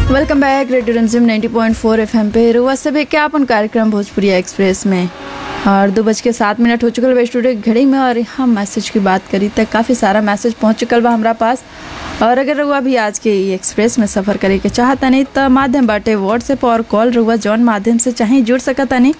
welcome back radio रंजिम 90.4 FM पे रुआ से भी क्या अपन कार्यक्रम भोजपुरी एक्सप्रेस में और दो बज के सात मिनट हो चुकल बा स्टूडियो की घड़ी में और हम मैसेज की बात करी तक काफ़ी सारा मैसेज पहुंच चुकल बा हमारा पास और अगर रुआ भी आज के ई एक्सप्रेस में सफ़र करे के चाहता नहीं तो माध्यम बाटे व्हाट्सएप और कॉल रुआ जौन माध्यम से चाहे जुड़ सकता नहीं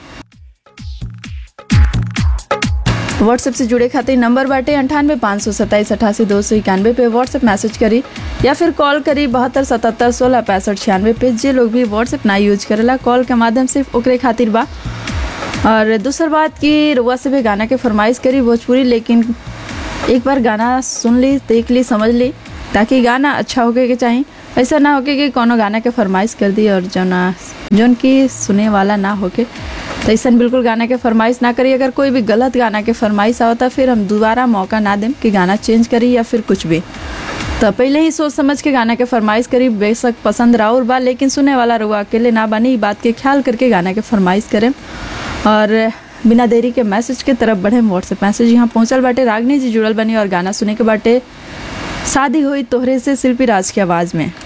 व्हाट्सएप से जुड़े खातिर नंबर बाटे अंठानवे पाँच सौ सत्ताईस अठासी दो सौ इक्यानवे पे व्हाट्सएप मैसेज करी या फिर कॉल करी बहत्तर सतहत्तर सोलह पैंसठ छियानवे पे जे लोग भी व्हाट्सएप ना यूज करेला कॉल के माध्यम से ओकरे खातिर बा और दूसर बात की रुआ से भी गाना के फरमाइश करी भोजपुरी लेकिन एक बार गाना सुन ली देख ली समझ ली ताकि गाना अच्छा होके के चाहिए ऐसा ना होके कि कोनो गाना के फरमाइश कर दी और जो ना जौन की सुने वाला ना होके तो ऐसा बिल्कुल गाना के फरमाइश ना करी अगर कोई भी गलत गाना के फरमाइश आवता फिर हम दोबारा मौका ना दें कि गाना चेंज करी या फिर कुछ भी तो पहले ही सोच समझ के गाना के फरमाइश करी बेशक पसंद राउर बा लेकिन सुने वाला रुआ अकेले ना बनी ई बात के ख्याल करके गाना के फरमाइश करें और बिना देरी के मैसेज के तरफ बढ़े व्हाट्सएप मैसेज यहाँ पहुँचल बाटे रागनी जी जुड़ल बनी और गाना सुने के बाटे शादी हुई तोहरे से शिल्पी राज की आवाज़ में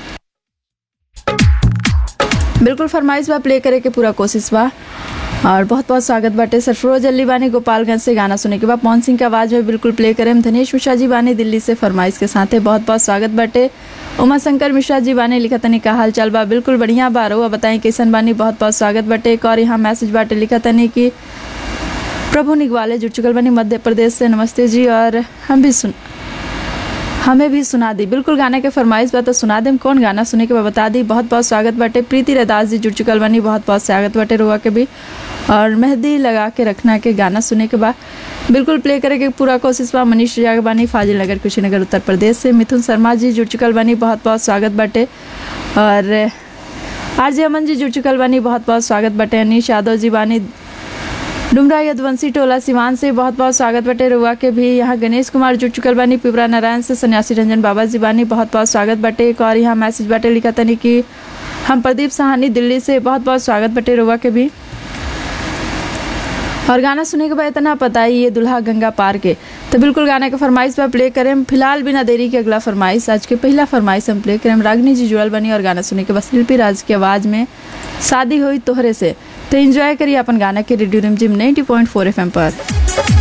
बिल्कुल फरमाइश बा प्ले करे के पूरा कोशिश बा और बहुत बहुत स्वागत बाटे सरफरोज अली बानी गोपालगंज से गाना सुने के बाद पवन सिंह की आवाज़ में बिल्कुल प्ले करें धनेश मिश्रा जी बानी दिल्ली से फरमाइश के साथ है बहुत बहुत स्वागत बाटे उमा शंकर मिश्रा जी बानी लिखा तनी का हाल चाल बा बिल्कुल बढ़िया बा रहुआ बताएं कैसन बानी बहुत बहुत स्वागत बाटे एक और यहाँ मैसेज बाटे लिखा तनी कि प्रभु निगवाले जुड़ चुकल बनी मध्य प्रदेश से नमस्ते जी और हम भी सुन हमें भी सुना दी बिल्कुल गाने के फरमाइश बा तो सुना देम कौन गाना सुने के बा बता दी बहुत बहुत स्वागत बाटे प्रीति रदास जी जुड़ चुकल बनी बहुत बहुत स्वागत बाटे रुआ के भी और मेहंदी लगा के रखना के गाना सुने के बाद बिल्कुल प्ले करे के पूरा कोशिश बा मनीष जाग बानी फाजिल नगर कुशीनगर उत्तर प्रदेश से मिथुन शर्मा जी जुड़ चुकल बानी बहुत बहुत स्वागत बाटे और आरजे अमन जी जुड़ चुकल बानी बहुत बहुत स्वागत बाटे अनिश यादव जी बानी डुमरा यदवंशी टोला सिवान से बहुत बहुत स्वागत बटे रुआ के भी यहाँ गणेश कुमार जुड़ चुकल बानी पिपरा नारायण से सन्यासी रंजन बाबा जी बानी बहुत बहुत स्वागत बटे एक और यहाँ मैसेज बटे लिखा तनी कि हम प्रदीप सहानी दिल्ली से बहुत बहुत स्वागत बटे रुआ के भी और गाना सुने के बाद इतना पता ही ये दुल्हा गंगा पार के तो बिल्कुल गाना के फरमाइश पर प्ले करें फिलहाल बिना देरी के अगला फरमाइश आज के पहला फरमाइश हम प्ले करें रागनी जी जुड़ल बनी और गाना सुने के बाद शिल्पी राज की आवाज़ में शादी हुई तोहरे से तो एंजॉय करिए अपन गाना के रेडियो रिम जिम 90.4 एफएम पर